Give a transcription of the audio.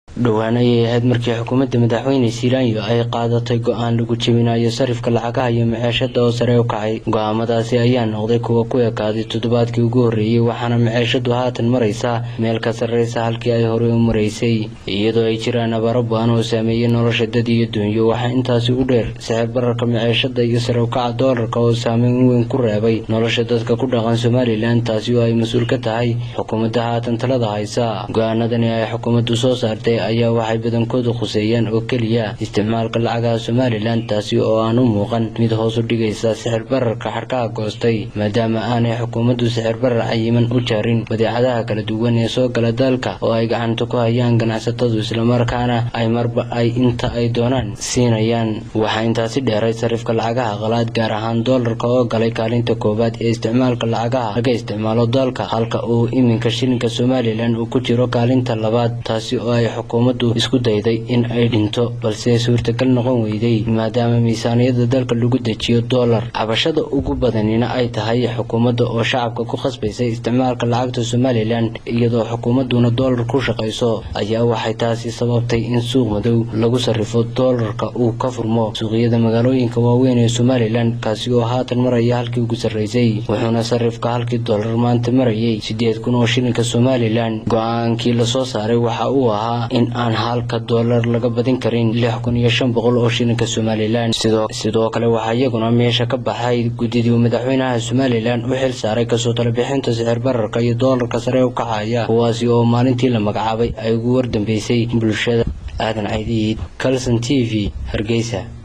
dhowaan ayay ahayd markii xukuumadda madaxweyne silaanyo ay qaadatay go-aan lagu jebinayo sarifka lacagaha iyo maceeshada oo sare u kacay go-aamadaasi ayaa noqday kuwa ku ekaaday toddobaadkii ugu horreeyey waxaana maceeshadu haatan maraysaa meel ka sarreysa halkii ay horey u maraysay iyadoo ay jiraan abaaro ba-an oo saameeyey nolosha dad iyo duunyo waxaa intaasi u dheer sicir bararka maceeshada iyo sare ukaca doolarka oo saameyn weyn ku reebay nolosha dadka ku dhaqan somalilan taasi oo ay mas-uul ka tahay xukuumadda haatan talada haysa go-aanadani ay xukuumaddu soo saartay ayaa waxay badankoodu khuseeyaan oo keliya isticmaalka lacagaha somalilan taasi oo aan u muuqan mid hoos u dhigaysa sixir bararka xadhkaha goostay maadaama aanay xukuumaddu sixir barar cayiman u jaarin badeecadaha kala duwan ee soo gala dalka oo ay gacanta ku hayaan ganacsatadu islamarkaana ay marba ay inta ay doonaan siinayaan waxaa intaasi dheeray sarifka lacagaha qalaad gaar ahaan doolarka oo galay kaalinta koowaad ee isticmaalka lacagaha laga isticmaalo dalka halka uu iminka shilinka somalilan uu ku jiro kaalinta labaad taasi oo ay xukuumaddu isku dayday in ay dhinto balse suurtagal noqon weyday maadaama miisaaniyada dalka lagu dejiyo doolar cabashada ugu badanina ay tahay xukuumadda oo shacabka ku khasbaysay isticmaalka lacagta somalilan iyadoo xukuumadduna doolar ku shaqayso ayaa waxay taasi sababtay in suuq madow lagu sarrifo doolarka uu ka furmo suuqyada magaalooyinka waaweyn ee somalilan kaasi oo haatan maraya halkii ugu sarraysay wuxuuna sarrifka halkii doolar maanta marayay siddeed kun oo shilinka somalilan go-aankii lasoo saaray waxa uu ahaa in aan halka doolar laga badin karin lix kun iyo shan boqol oo shilinka somalilan sidoo kale waxaa iyaguna meesha ka baxay guddidii madaxweynaha somalilan u xil saaray kasoo talabixinta sixir bararka iyo doolarka sare u kacaya kuwaasi oo maalintii la magacaabay ay ugu wardambeysay bulshada aadan caydiid calson t v hargeysa